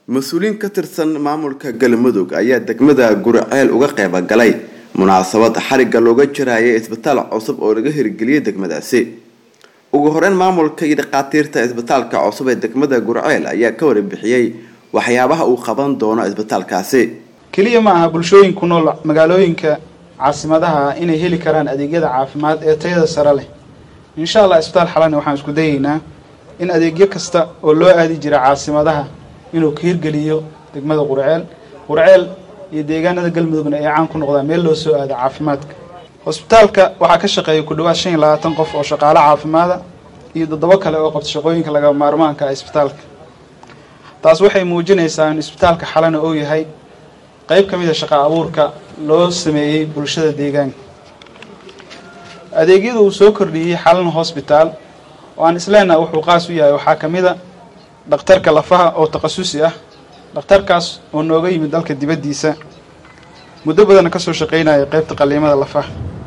mas-uuliyiin ka tirsan maamulka galmudug ayaa degmada guriceel uga qeyba galay munaasabad xarigga looga jirayay isbitaal cusub oo laga hirgeliyay degmadaasi ugu horeyn maamulka iyo dhakhaatiirta isbitaalka cusub ee degmada guriceel ayaa ka warbixiyey waxyaabaha uu qaban doono isbitaalkaasi keliya ma aha bulshooyin ku nool magaalooyinka caasimadaha inay heli karaan adeegyada caafimaad ee tayada sare leh insha allah isbitaal xalani waxaan isku dayeynaa in adeegyo kasta oo loo aadi jira caasimadaha inuu ka hirgeliyo degmada qurceel qurceel iyo deegaanada galmudugna ay caan ku noqdaan meel loo soo aado caafimaadka hosbitaalka waxaa ka shaqeeya ku dhawaad shan iyo labaatan qof oo shaqaale caafimaada iyo toddobo kale oo qabta shaqooyinka laga maarmaanka ah isbitaalka taas waxay muujinaysaa in isbitaalka xalana uu yahay qeyb ka mid a shaqa abuurka loo sameeyey bulshada deegaanka adeegyada uu soo kordhiyey xalan hosbitaal oo aan isleenaha wuxuu qaas u yahay waxaa ka mid a dhakhtarka lafaha oo takhasusi ah dhakhtarkaas oo nooga yimid dalka dibaddiisa muddo badanna kasoo shaqeynaya qeybta qaliimada lafaha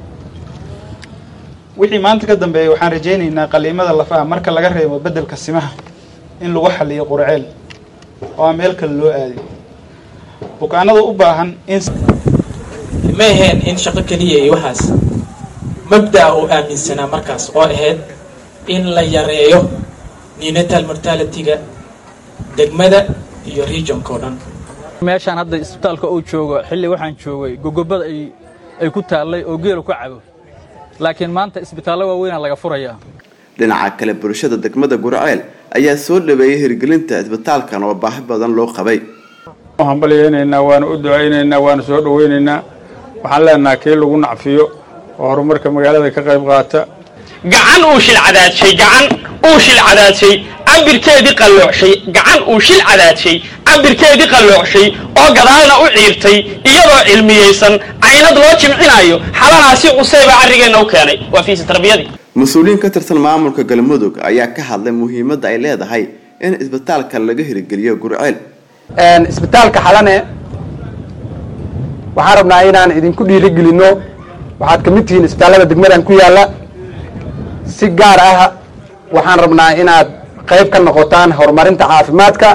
wixii maanta ka dambeeya waxaan rajaynaynaa qaliimada lafaha marka laga reebo beddelka simaha in lagu xaliyo qurceel oo aan meel kale loo aaday bukaanada u baahan in ma aheen in shaqo keliya iyo waxaas mabda'a uu aaminsanaa markaas oo ahayd in la yareeyo nenatal mortalityga degmada iyo regionka o dhan meeshaan hadda isbitaalka uu joogo xilli waxaan joogay gogobada ay ku taallay oo geelu ka cabo laakiin maanta isbitaallo waaweynaa laga furayaa dhinaca kale bulshada degmada gurceel ayaa soo dhaweeyay hirgelinta isbitaalkan oo baahi badan loo qabay hambalyaynaynaa waana u ducaynaynaa waana soo dhawaynaynaa waxaan leenaha kii lagu nacfiyo oo horumarka magaalada ka qayb qaata gacan uu shil cadaadshay gacan uu shil cadaadshay cabirkeedii qalloocshay gacan uu shil cadaadshay cabirkeedii qalloocshay oo gadaalna u ciirtay iyadoo cilmiyeysan caynad loo jimcinayo xalanaasi cuseyba carrigeenna u keenay waa fiisi tarbiyadii mas-uuliyiin ka tirsan maamulka galmudug ayaa ka hadlay muhiimadda ay leedahay in isbitaalka laga hirgeliyo gurceel isbitaalka xalane waxaan rabnaa inaan idinku dhiirigelinno waxaad ka mid tihiin isbitaallada degmadan ku yaalla si gaar ah waxaan rabnaa inaad qayb ka noqotaan horumarinta caafimaadka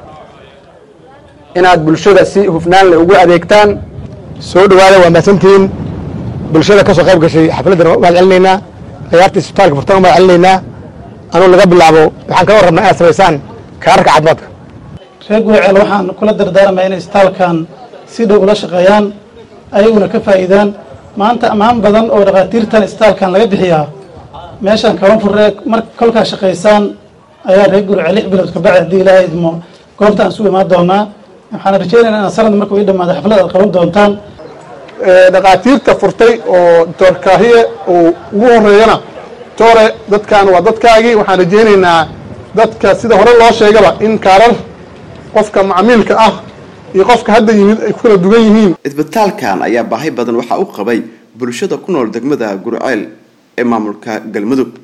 inaad bulshada si hufnaan le ugu adeegtaan soo dhawaada waa mahadsantihiin bulshada ka soo qayb gashay xafladdan waa mahad celinaynaa ciyaarta isbitaalka furtan waa mahad celinaynaa anuu laga bilaabo waxaan kala rabnaa inaad samaysaan kaararka caafimaadka reer guriceel waxaan kula dardaarmaya inay isbitaalkan si dhow ula shaqeeyaan ayaguna ka faa'iidaan maanta ammaan badan oo dhakhaatiirtan isbitaalkan laga bixiyaa meeshaan kaban furre mar kolkaa shaqaysaan ayaa reer guriceel lix bilood ka bacdi haddii ilaahay idmo goobtaan isu imaan doonaa waxaan rajaynaynaa inaad sanad markuu ii dhamaado xaflad aad qaban doontaan dhakhaatiirta furtay oo doctor kaahiye uu ugu horeeyana tore dadkan waa dadkaagii waxaan rajaynaynaa dadka sida hore loo sheegaba in kaarar qofka macmiilka ah iyo qofka hadda yimid ay ku kala dugan yihiin isbitaalkan ayaa baahi badan waxaa u qabay bulshada ku nool degmada gurceel ee maamulka galmudug